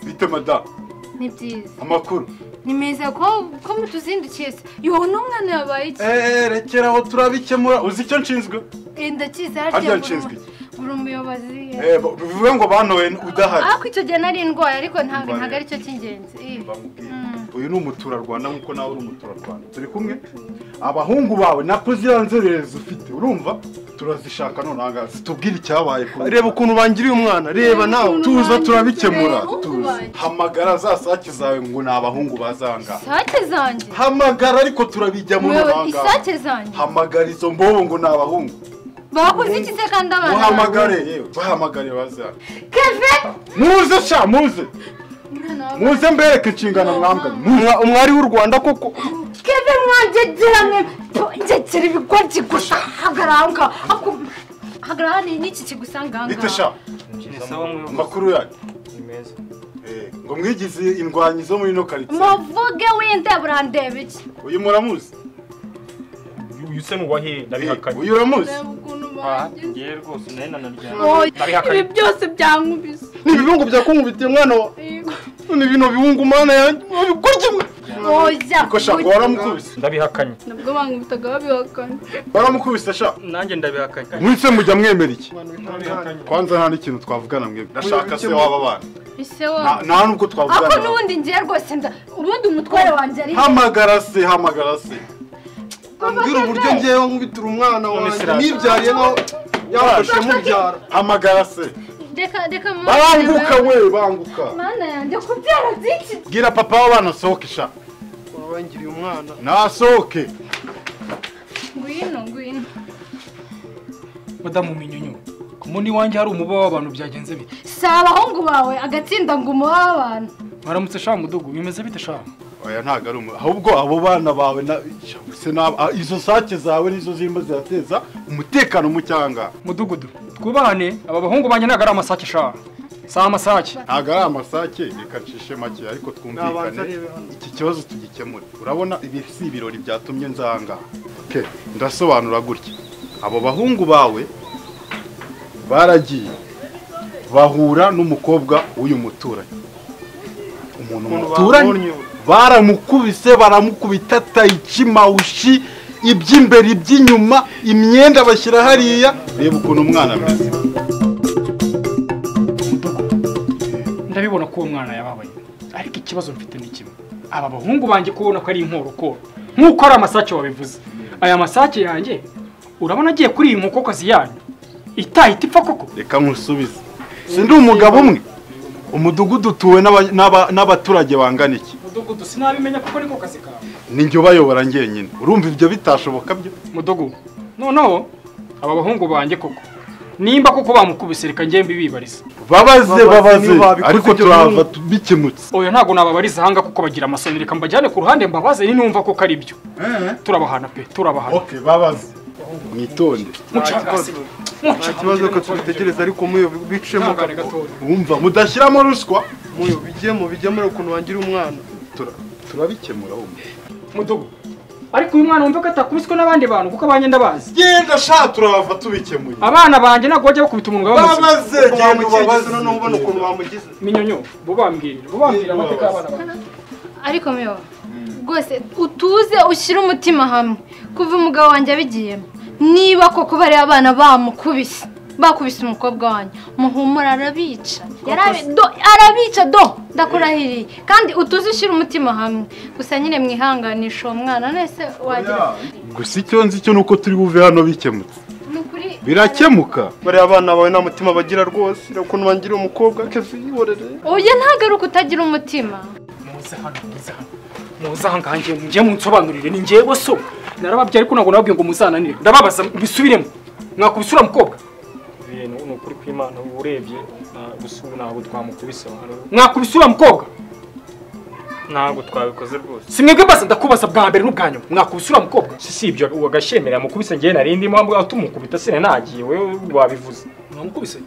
bite madamu ni byiza amakuru ni meza ko ko mutuzindukiye se yowe n'umwana yabaye iki eee rekera aho turabikemura uzi icyo nshinzwe Eh, ndakizi harya harya nshinzwe iki buri umuyobozi eee bivuge ngo bantoye udahari ariko icyo gihe nari ndwaye ariko ntabwo Mba ntabwo rero. ari cyo cy'ingenzi Eh, bamubwira Mm. uyu ni umuturarwanda nk'uko nawe uri umuturarwanda turi kumwe abahungu bawe nako ziriya nzererezi ufite urumva turazishaka none aha ngaha zitubwire icyabaye kuri reba ukuntu bangiriye umwana reba nawe tuza turabikemura Reba ukuntu tuza banjye. hamagara za sake zawe ngo ni abahungu bazanga isake zanjye hamagara ariko turabijyamo umuyobozi n'abangaba isake zanjye hamagara izo mbobo ngo ni abahungu bakoze iki se kandi abana uhamagare yewe bahamagare bazanga keve muze sha muze Umwana wa- muze mbereke inshingano mwambwe muze Umwa- umwari w'u rwanda koko keve mwangegera mwe Po, ngegera ibigoryi gusa hagarara aho ngaho Ahubwo, hagarara hano n'iki kigusanga aha bite ngaha sha amakuru yanyu ni meza Eh, ngo mwigize indwanyi zo muri ino karitsiye muvuge wenda burandeba iki uyu muramuzi uyu se ni uwa hehe Eh, ndabihakanye uyu uramuzi ukuntu Ah, ngewe rwose nawe nanaryamye Oh, Ndabihakanye. ibi byose byankubise ni ibibungu byakunkubitiye umwana wa Yego. ni bino bihungu umwana yanjye wabikurya umwe oya ko sha ngo waramukubise ndabihakanye nabwo bankubitaga babihakana waramukubise sha nanjye ndabihakanye mwese mujya mwemera iki ndabihakanye kwanza nta n'ikintu twavugana mwebwe ndashaka se waba abana ise Nta- wowe nta nubwo ako twavugana n'ubundi ngiye rwose nda ubundi umutware wanjye ari hamagara se hamagara se ambwira uburyo ngewe nkubitira umwana wanjye Misirata. nibyariye nkaho yafashe mubyara hamagara se reka reka mama banguka we banguka mana yanjye kubyara byinshi bwira papa w'abana asohoke sha wabangiriye umwana nasohoke ngwino ngwino madamu minyunyu ku mundi wanjye hari umuba w'abantu byagenze bite si abahungu bawe agatsinda ngo umuba w'abantu mwaramutse sha mudugu bimeze bite sha oya ntabwo ari umu ahubwo abo bana bawe na- se na- ah, izo sake zawe nizo zirimo zirateza umutekano mu cyanga mudugudu twubahane aba bahungu banjye ntabwo ari amasake sha si amasake ntabwo ari amasake reka ncishe make ariko Nabanza twumvikane arebe hano. iki kibazo tugikemure urabona ibi si ibirori byatumye nzanga Okay, ndasobanura gutya abo bahungu bawe baragiye bahura n'umukobwa w'uyu muturanyi umuntu muturanye babonye we. baramukubise baramukubita tayici mawushi iby'imbere iby'inyuma imyenda bashyira hariya reba ukuntu umwana ameze ndabibona ko uwo mwana yababaye ariko ikibazo mfite ni kimwe aba bahungu banjye kubona ko ari inkorokoro nk'uko ari amasake wabivuze aya masake yanjye urabona agiye kuri iyi nkokokazi yanyu itahita ipfa koko reka nkusubize si ndi umugabo umwe umudugudu utuwe n'aba- n'aba- n'abaturage bangana iki mudugudu sinabimenya kuko niko kazi kawe ninjye ubayobora ngenyine urumva ibyo bitashoboka byo mudogo noneho aba bahungu banjye koko nimba koko bamukubise reka njye mbibibariza babaze Babaze, babaze niba babikoze ariko ibyo turava bikemutse oya ntabwo nababariza ahanga kuko bagira amasoni reka mbajyane ku ruhande mbabaze ninumva koko ari byo turabahana pe turabahana ok babaze mwitonde mucagase nta kibazo ko tubitegereza ariko muyo bicemo ntagane gatoya wumva mudashyiramo ruswa muyo bijyemo bijyemo urebe ukuntu wangiriye umwana Tura- turabikemura wumva mudogo ariko uyu mwana wumva ko atakubiswe n'abandi bantu kuko abanye ndabazi genda sha turava tubikemuye abana banjye ntabwo bajya bakubita umuntu ngo bamuzi babaze genda wamukigize noneho ubona ubabaze ukuntu wamugize minyonyo bo bambwirira bo bambwira amateka y'abana banjye ariko mewe rwose utuze ushyire umutima hamwe kuva umugabo wanjye abigiyemo niba koko bari abana bamukubise bakubise umukobwa wanjye muhumura arabica Yarabi- do- arabica do ndakurahiriye kandi utuze ushyire umutima hamwe gusa nyine mwihanganisha uwo mwana nese wagira gusa icyo nzi cyo ni uko turi buve hano bikemutse ni ukuri birakemuka bariya abana bawe nta mutima bagira rwose urebe ukuntu wangiriye umukobwa kevin yihorere oya ntabwo ari uko utagira umutima muze hano muze hano muze aha ngaha njye njye munsobanurire ni njyewe so narababyaye ariko ntabwo nababwiye ngo muzananire ndababaza mbisubiremo mwakubisura mukobwa ibintu ni ukuri kw'imana ubu urebye nta- gusa ubu ntabwo twamukubise wano. mwakubisura mukobwa ntabwo twabikoze rwose si mwebwe mbaza ndakubaza bwa mbere n'ubwa nyuma mwakubisura mukobwa si si ibyo ugashemera yamukubise ngewe nari ndimo aho tumukubita sine nagiye wowe wabivuze mwamukubise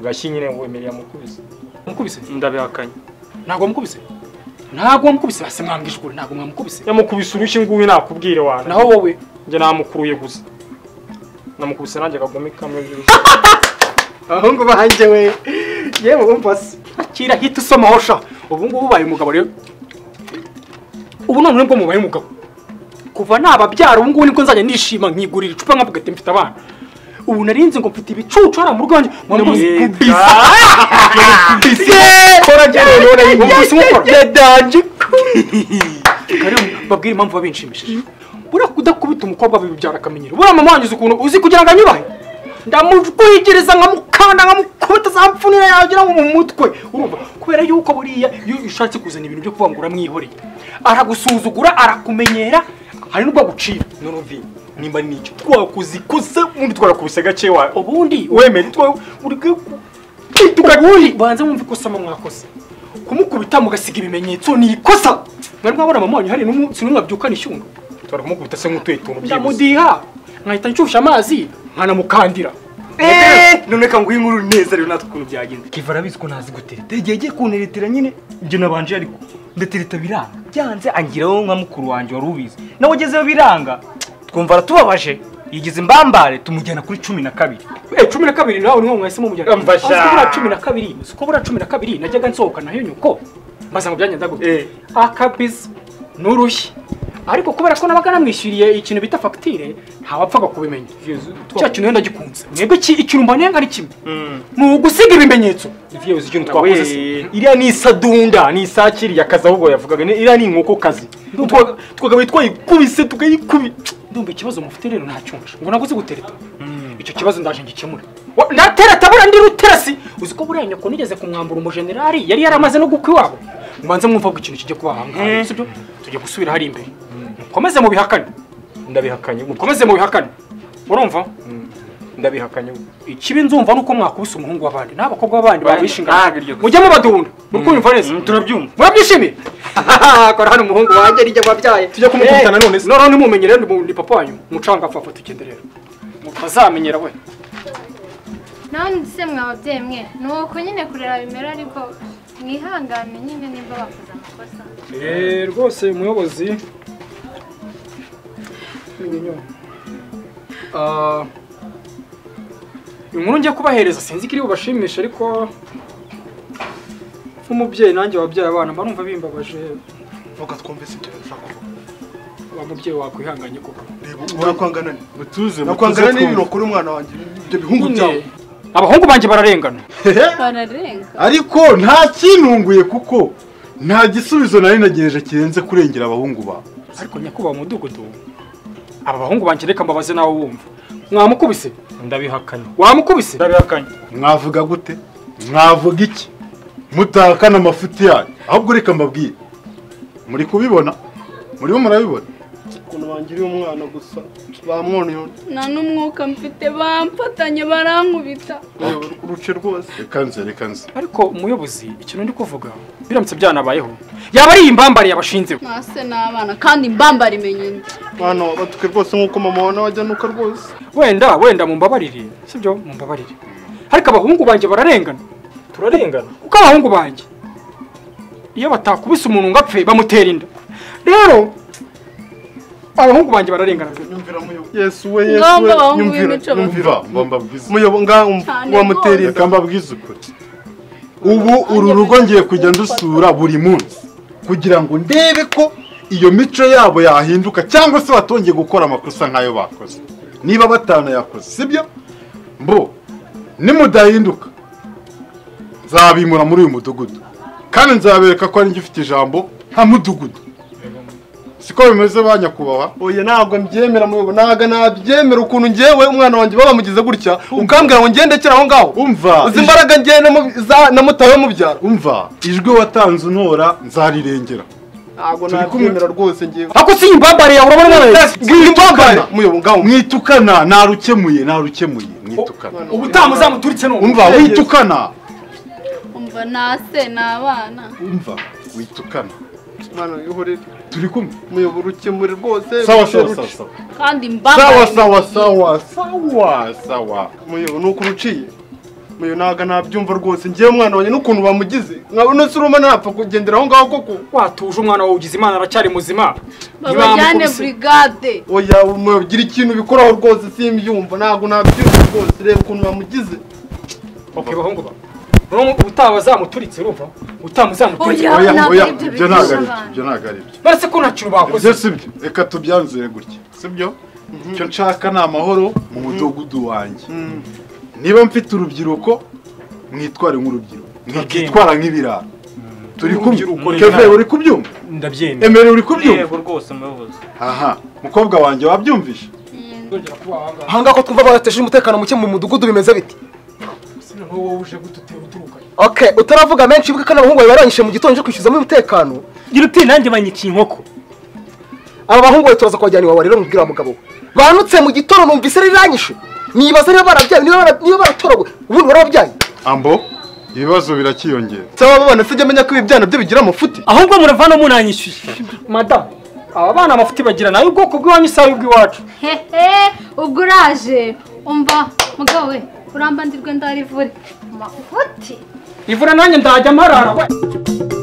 ugashyi nyine wemereye amukubise mwamukubise ndabihakanye ntabwo wamukubise ntabwo wamukubise basi mwambwije ukuri ntabwo mwamukubise yamukubise urushyi nguyu nakubwire wana naho wowe njye namukuruye gusa namukubise nanjye akagome kamwe by'urushyi abahungu banjye we yewe wumva se akira hita gusomaho sha ubu ngubu ubaye umugabo rero ubu none bwo mubaye umugabo kuva nababyara ubu ngubu nibwo nzajya nishima nkigurira icupa nkavuga ati mfite abana ubu narinzi ngo mfite ibicucu hariya mu rugo wanjye mpamvu kora njyewe rero ubuvuzi nk'ukora yadanje rero babwire impamvu biba binshimishije buriya kudakubita umukobwa bibyara akamenyero buriya mama wanjye uzi ukuntu uzi kugira ngo anyubahe ndamuguhigiriza nkamukanda nkamukubita za mfunira yagira ngo mu mutwe urumva kubera yuko buriya iyo ushatse kuzana ibintu byo kuvuga ngo uramwihoreye aragusuzugura arakumenyera hari n'ubwo agucira none uvi nimba ari n'icyo twakuze ikuze ubundi twarakubise gake wa ubundi wemere twa uri ubundi banze mwumve ikosa mba mwakoze kumukubita mugasiga ibimenyetso ni ikosa mwari mwabona mama wanyu hari n'umunsi n'umwe abyukana ishyundo twari kumukubita se nk'utuye tuntu byibuze ndamudiha nkahita nshusha amazi nkanamukandira none reka nguhe inkuru neza rero natwe ukuntu byagenze kiva arabizi ko ntazi gutereta igihe agiye kunteretera nyine ibyo nabanje ariko ndatereta biranga byanze angiraho nka mukuru wanjye wari ubizi nawe ugezeho biranga twumva aratubabaje yigize imbambare tumujyana kuri cumi na kabiri Eh, cumi na kabiri nawe niho mwahisemo mujyana Amfasha. Azi ko buriya cumi na kabiri si ko buriya cumi na kabiri najyaga nsohokana nayo nyoko mbaza ngo byagenda gute Eh. akabizi n'urushyi ariko kubera ko nabaga namwishyuriye ikintu bita fagitire ntawapfaga kubimenya cya kintu rero ndagikunze mwebwe ki- ikintu mbanenga ari kimwe ni ugusiga ibimenyetso viyebuze ikintu twakoze twakoze se. iriya ni isadunda ni isake iriya kazi ahubwo yavugaga ni- iriya ni inkokokazi Twaga- twakabaye twayikubise tukayikubita ndumva ikibazo mufite rero ntacyumva ngo naguze gutereta icyo kibazo ndaje ngikemure Wa- ndatereta buriya ndi ruterasi uzi ko buriya nyoko nigeze kumwambura umujenerali yari yaramaze no gukwa iwabo mubanze mwumva ko ikintu kijya kuba ahangaha sibyo tujya gusubira hari imbere mukomeze mu bihakane ndabihakanye mukomeze mu bihakane urumva ndabihakanye ikibi nzumva nuko mwakubise umuhungu w'abandi n'abakobwa b'abandi Ba- babishingana ntabwo iryo gusa. mujye mubadunda muri kumva neza turabyumva murabyishimiye kora hano umuhungu wanjye rijya wabyaye Tujya kumukubita na none se. noneho nimumenye rero ni papa wanyu umucanga apfa tugende rero mutazamenyera we nawe ndetse mwababyeyi mwe ni uko nyine kurera bimera ariko mwihangane nyine nimba bakoze amakosa rwose umuyobozi inkuru ngiye kubahereza sinzi ko iri bubashimishe ariko nk'umubyeyi nanjye wabyaye abana mba numva bimbabaje Vuga twumvise ibyo ushaka kuvuga. wa mubyeyi wakwihanganye koko Reba urakwangana ni. mutuze Nakwangana mutuze n'ibintu ukora umwana wanjye. Ibyo bihungu byawe. abahungu banjye bararengana bararenga ariko nta kintunguye kuko nta gisubizo nari nagejeje kirenze kurengera abahungu bawe ariko nyakubahwa umudugudu aba bahungu banjye reka mbabaze nawe wumva mwamukubise ndabihakanye wamukubise ndabihakanye mwavuga gute mwavuga iki mutahakana amafuti yanyu ahubwo reka mbabwire muri kubibona murimo murabibona Ukuntu bangiriye umwana gusa. Bamwoneye undi. nta n'umwuka mfite bamfatanye barankubita Reba, uruce rwose. reka nze reka nze ariko umuyobozi ikintu ndi kuvuga biramutse byanabayeho yaba ari iyi mbambare yabashinzeho mwase n'abana kandi mbambara imenyeni Mwana wa batuke rwose nk'uko mama wa nawe ajya nuka rwose. wenda wenda mumbabarire sibyo mumbabarire ariko abahungu banjye bararengana turarengana kuko abahungu banjye iyo batakubise umuntu ngo apfe bamutera inda rero abahungu banjye bararengana pe Nyumvira muyobo. Yesu we Yesu Ngaho we. ng'abahungu Nyumvira. b'imico bafite. Nyumvira. mva mva mbabwize Muyobo ngaho Cyane wamutera inda. reka mbabwize ukuri ubu uru rugo ngiye kujya ndusura buri munsi kugira ngo ndebe ko iyo mico yabo yahinduka cyangwa se batongeye gukora amakosa nk'ayo bakoze niba batanu yakoze sibyo mbo nimudahinduka nzabimura muri uyu mudugudu kandi nzabereka ko ari njye ufite ijambo nka mudugudu siko bimeze ba nyakubahwa oya ntabwo mbyemera muyobo ntabwo nabyemera ukuntu ngewe umwana wanjye babamugize gutya ukambwira ngo ngendekere aho ngaho umva uzi imbaraga ngewe namu- za- namutaye mubyara umva ijwi watanze untora nzarirengera ntabwo Turi kumwe. nabyemera rwose ngewe ako si iyi mbambare yawe urabona bw'imbambare muyobo ngaho mwitukana narukemuye narukemuye mwitukana ubutaha muzamuturitse none umva witukana umva nase n'abana umva witukana mwana wihorere turi kumwe muyobo urukemure rwose sawa uruce sawa ruce. sawa sawa kandi sawa mbambara sawa sawa sawa sawa muyobo ni uko uruciye muyobo ntabwo nabyumva rwose ngewe umwana wanjye n'ukuntu bamugize nkawe unosi uruma ntapfa kugendera aho ngaho koko watuje umwana wawe ugize imana aracyari muzima babajyane Ntibamukubise. burigade oya muyobo gira ikintu ubikoraho rwose simbyumva ntabwo nabyumva rwose reba ukuntu bamugize okay bahungu ba utaba zamuturitse urumva utamuzamuturitse Oya, oya ntabwo oya aribyo ibyo ntabwo ari bigisha byo ibyo ntabwo ari byo baretse ko nta kintu bakoze ibyo si byo reka tubyanzure gutya si byo icyo nshaka ni amahoro mu mudugudu wanjye niba mfite urubyiruko mwitware nk'urubyiruko mwitwara nk'ibirara turi kumwe Urubyiruko reka. keve uri kubyumva ndabyemera emere uri kubyumva rwose umuyobozi aha mukobwa wanjye wabyumvishe Ndongera kuba aha ngaha. aha ngaha ko twumva barateje umutekano muke mu mudugudu bimeze biti Sino wowe uje gututera uturuka okay utaravuga menshi wibuke ko n'abahungu bawe barangije mu gitondo cyo kwishyuzamo umutekano gira uti nanjye banyiciye inkoko aba bahungu bawe turaza kubajyana iwawe rero mubwira wa mugabo we banutse mu gitondo numvise riranyishe nibaza niba barabyaye niba bara- niba baratoraguye ubundi warababyaye ambo ibibazo birakiyongera cyangwa mubana sijya amenya ko ibi byana byo bigira amafuti ahubwo muravana munanyishyuye madamu aba bana amafuti bagira nayo ubwoko bw'iwanyu si ay'ubw'iwacu hehe ubwo uraje umva mugabo we urambandirwe ndarivure amafuti ivura nanjye ndajya mparara we.